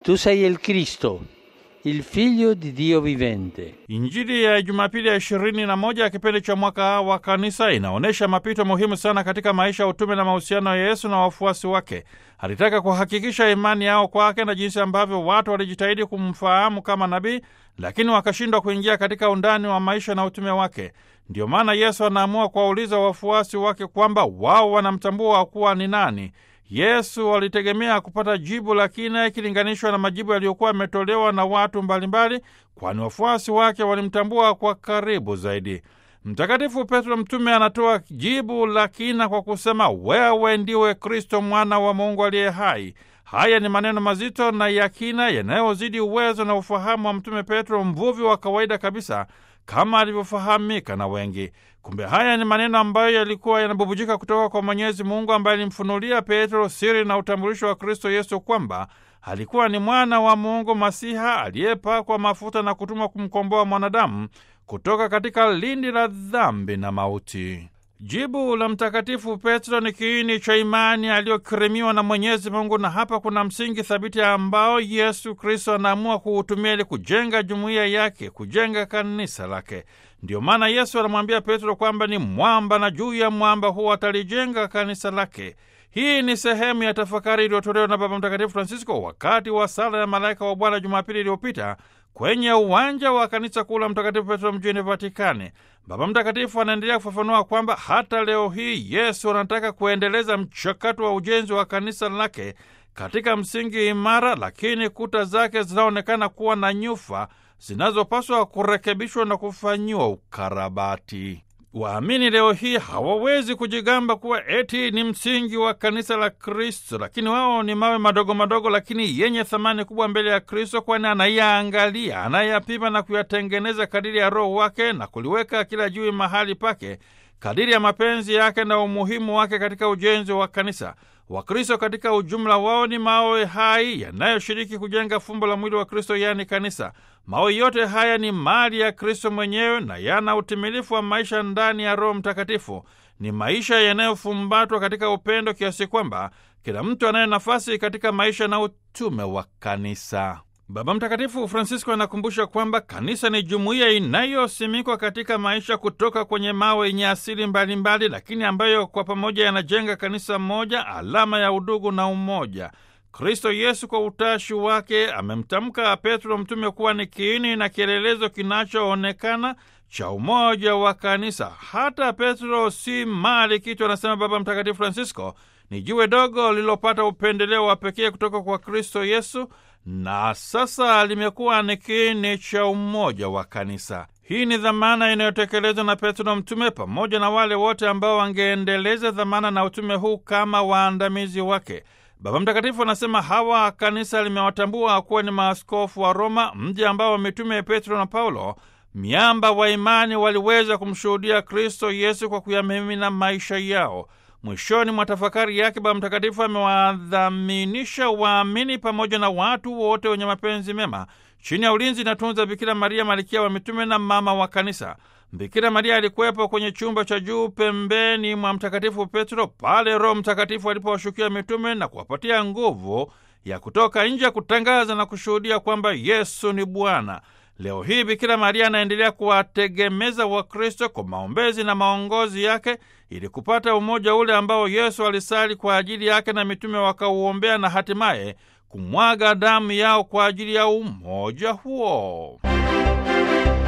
Tu sei il Cristo, il figlio di Dio vivente. Injili ya Jumapili ya ishirini na moja ya kipindi cha mwaka wa kanisa inaonyesha mapito muhimu sana katika maisha ya utume na mahusiano ya Yesu na wafuasi wake. Alitaka kuhakikisha imani yao kwake na jinsi ambavyo watu walijitahidi kumfahamu kama nabii, lakini wakashindwa kuingia katika undani wa maisha na utume wake. Ndiyo maana Yesu anaamua kuwauliza wafuasi wake kwamba wao wanamtambua kuwa ni nani. Yesu walitegemea kupata jibu la kina ikilinganishwa na majibu yaliyokuwa yametolewa na watu mbalimbali, kwani wafuasi wake walimtambua kwa karibu zaidi. Mtakatifu Petro mtume anatoa jibu la kina kwa kusema, wewe ndiwe Kristo mwana wa Mungu aliye hai. Haya ni maneno mazito na ya kina yanayozidi uwezo na ufahamu wa mtume Petro, mvuvi wa kawaida kabisa kama alivyofahamika na wengi. Kumbe haya ni maneno ambayo yalikuwa yanabubujika kutoka kwa Mwenyezi Mungu ambaye alimfunulia Petro siri na utambulisho wa Kristo Yesu kwamba alikuwa ni mwana wa Mungu Masiha aliyepakwa mafuta na kutumwa kumkomboa mwanadamu kutoka katika lindi la dhambi na mauti. Jibu la Mtakatifu Petro ni kiini cha imani aliyokirimiwa na Mwenyezi Mungu, na hapa kuna msingi thabiti ambao Yesu Kristo anaamua kuutumia ili kujenga jumuiya yake, kujenga kanisa lake. Ndiyo maana Yesu anamwambia Petro kwamba ni mwamba na juu ya mwamba huo atalijenga kanisa lake. Hii ni sehemu ya tafakari iliyotolewa na Baba Mtakatifu Francisco wakati wa sala ya malaika wa Bwana Jumapili iliyopita kwenye uwanja wa kanisa kuu la Mtakatifu Petro mjini Vatikani. Baba Mtakatifu anaendelea kufafanua kwamba hata leo hii Yesu anataka kuendeleza mchakato wa ujenzi wa kanisa lake katika msingi imara, lakini kuta zake zinaonekana kuwa na nyufa zinazopaswa kurekebishwa na kufanyiwa ukarabati. Waamini leo hii hawawezi kujigamba kuwa eti ni msingi wa kanisa la Kristo, lakini wao ni mawe madogo madogo, lakini yenye thamani kubwa mbele ya Kristo, kwani anayaangalia, anayapima na kuyatengeneza kadiri ya Roho wake na kuliweka kila juu mahali pake kadiri ya mapenzi yake na umuhimu wake katika ujenzi wa kanisa. Wakristo katika ujumla wao ni mawe hai yanayoshiriki kujenga fumbo la mwili wa Kristo, yaani kanisa. Mawe yote haya ni mali ya Kristo mwenyewe na yana utimilifu wa maisha ndani ya Roho Mtakatifu. Ni maisha yanayofumbatwa katika upendo kiasi kwamba kila mtu anayo nafasi katika maisha na utume wa kanisa. Baba Mtakatifu Francisco anakumbusha kwamba kanisa ni jumuiya inayosimikwa katika maisha kutoka kwenye mawe yenye asili mbalimbali, lakini ambayo kwa pamoja yanajenga kanisa moja, alama ya udugu na umoja. Kristo Yesu kwa utashi wake amemtamka Petro mtume kuwa ni kiini na kielelezo kinachoonekana cha umoja wa kanisa. Hata Petro si mali kitu, anasema Baba Mtakatifu Francisco, ni jiwe dogo lililopata upendeleo wa pekee kutoka kwa Kristo Yesu na sasa limekuwa ni kiini cha umoja wa kanisa. Hii ni dhamana inayotekelezwa na Petro mtume pamoja na wale wote ambao wangeendeleza dhamana na utume huu kama waandamizi wake. Baba Mtakatifu anasema hawa kanisa limewatambua kuwa ni maaskofu wa Roma, mji ambao mitume Petro na Paulo, miamba wa imani, waliweza kumshuhudia Kristo Yesu kwa kuyamimina maisha yao. Mwishoni mwa tafakari yake Baba Mtakatifu amewadhaminisha waamini pamoja na watu wote wenye mapenzi mema chini ya ulinzi na tunza Bikira Maria, malkia wa mitume na mama wa kanisa. Bikira Maria alikuwepo kwenye chumba cha juu pembeni mwa Mtakatifu Petro pale Roho Mtakatifu alipowashukia mitume na kuwapatia nguvu ya kutoka nje kutangaza na kushuhudia kwamba Yesu ni Bwana. Leo hii Bikira Maria anaendelea kuwategemeza Wakristo kwa maombezi na maongozi yake ili kupata umoja ule ambao Yesu alisali kwa ajili yake na mitume wakauombea na hatimaye kumwaga damu yao kwa ajili ya umoja huo.